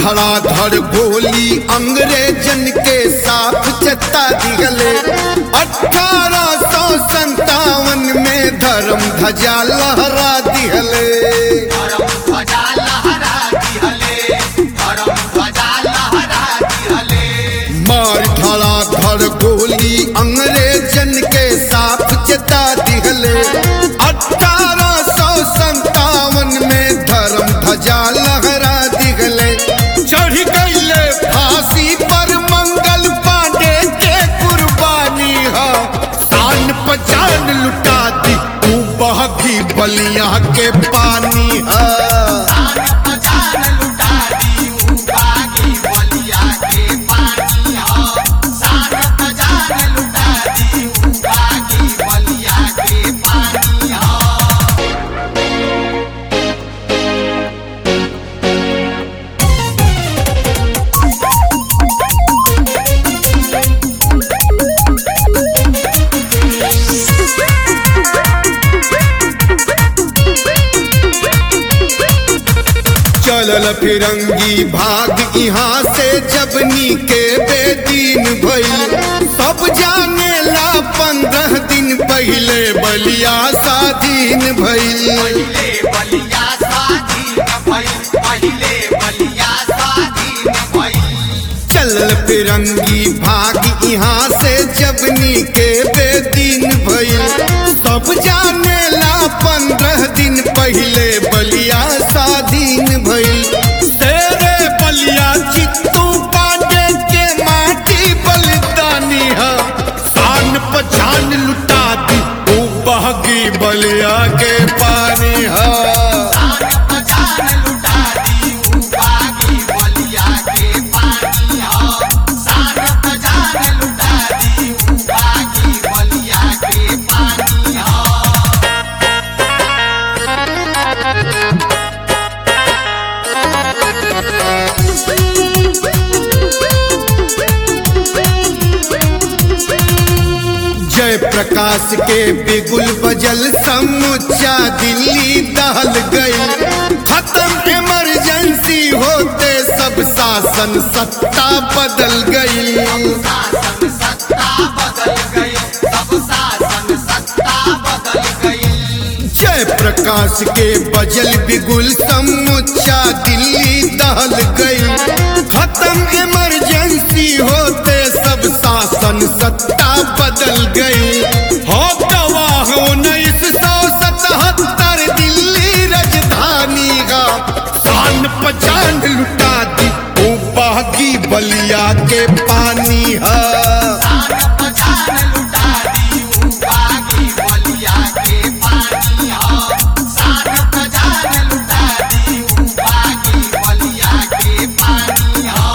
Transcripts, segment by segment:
धड़ाधड़ गोली अंग्रेजन के साथ चता दिगले अठारह सौ संतावन में धर्म ध्वजा लहरा दिहले धर्म ध्वजा लहरा दिहले धर्म ध्वजा लहरा दिहले मार धड़ाधड़ गोली अंग्रेजन के साथ चता दिहले अठारह सौ संतावन में धर्म ध्वजा लहरा दिहले चढ़ गईले फांसी पर मंगल पांडे के कुर्बानी है तान पचान लुटा दी तू बहकी बलिया के पानी है तान पहचान लुटा दी उबागी बलिया के पानी हो तान पहचान लुटा दी उबागी बलिया के पानी हो चलल फिरंगी भाग यहाँ से जबनी के बेदीन भइल सब जाने ला पंद्रह दिन पहले बलिया स्वाधीन भइल पहिले बलिया स्वाधीन भइल पहिले बलिया स्वाधीन भइल चलल फिरंगी भाग यहाँ से जबनी के बेदीन भइल सब जाने ला पंद्रह दिन पहले बलिया स्वाधीन भइल तेरे बलिया चित्तू पांडे के माटी बलिदानी है शान पछान लुटा दी तू बहगी बलिया के पानी है तान पहचान लुटा दी उबागी बलिया के पानी हो तान पहचान लुटा दी उबागी बलिया के पानी हो जय प्रकाश के बिगुल बजल समुच्चा दिल्ली दहल गई खत्म इमरजेंसी होते सब शासन सत्ता बदल गई शासन सत्ता बदल गई सब शासन सत्ता बदल गई जय प्रकाश के बजल बिगुल समुच्चा दिल्ली दहल गई खत्म इमरजेंसी होते सब शासन सत्ता बदल गई हो गवाह उन्नीस सौ सतहत्तर दिल्ली राजधानी का शान पचान लुटा दी ओ बागी बलिया के पानी है तान पहचान लुटा दी उबागी बलिया के पानी हो तान पहचान लुटा दी उबागी बलिया के पानी हो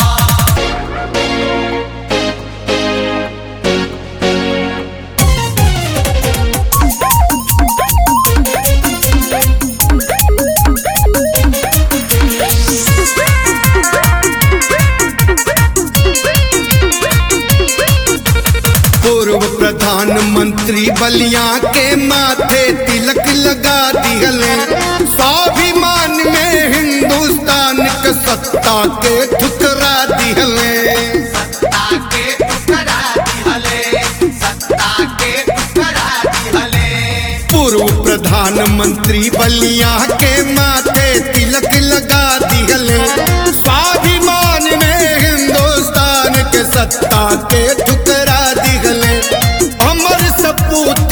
पूर्व प्रधानमंत्री बलिया के माथे तिलक लगा दिहले स्वाभिमान में हिंदुस्तान के सत्ता के ठुकरा दिहले सत्ता के टुकड़ा दिहले सत्ता के टुकड़ा दिहले पूर्व प्रधानमंत्री बलिया के माथे तिलक लगा दिहले स्वाभिमान में हिंदुस्तान के सत्ता के ठुकरा दिहले अमर सपूत